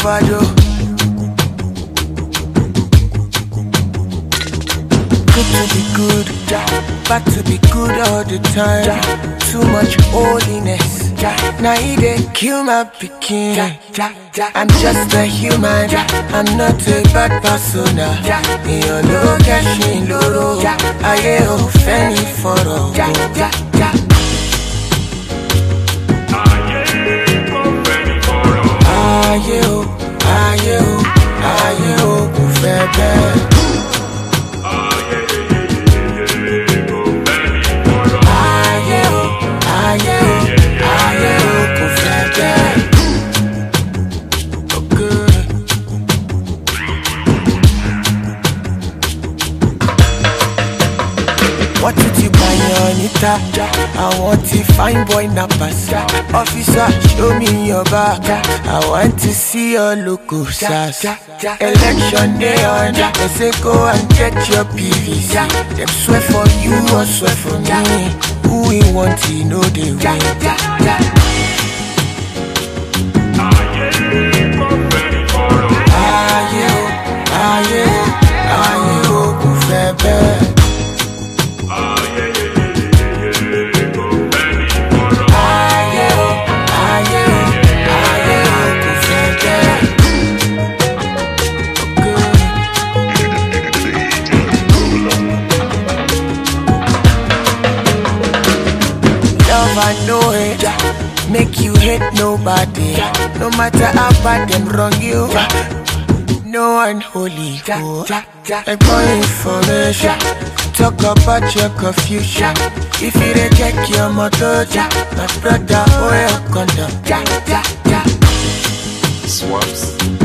overdose. Good to be good, bad to be good all the time. Too much holiness, now he dey kill my pikin. I'm just a human, I'm not a bad person. Èèyàn ló kẹ́sìn lóró, ayé ò fẹ́ ní fọ̀rọ̀. Ayé o, ayé o, ayé o kò fẹ́ bẹ́ẹ̀. Ayé o, ayé o, ayé o kò fẹ́ bẹ́ẹ̀. Oh, good. Wọ́n ti ti pààyàn níta, àwọn ti fine boy nappers. Officer show me your back, I want to see your logo sas. Election day on, they say go and get your PVC. Dem swear for you or swear for me, who we want to know they win. Ayé o, ayé o, ayé o kò fẹ́ bẹ́ẹ̀. Ayé o, ayé o, ayé o kò fẹ́ bẹ́ẹ̀. Okay. Love I know it, make you hate nobody. No matter how bad them wrong you, no unholy go. Like more information, talk about your confusion. If you dey check your motor, my brother, oh your condom. Swaps.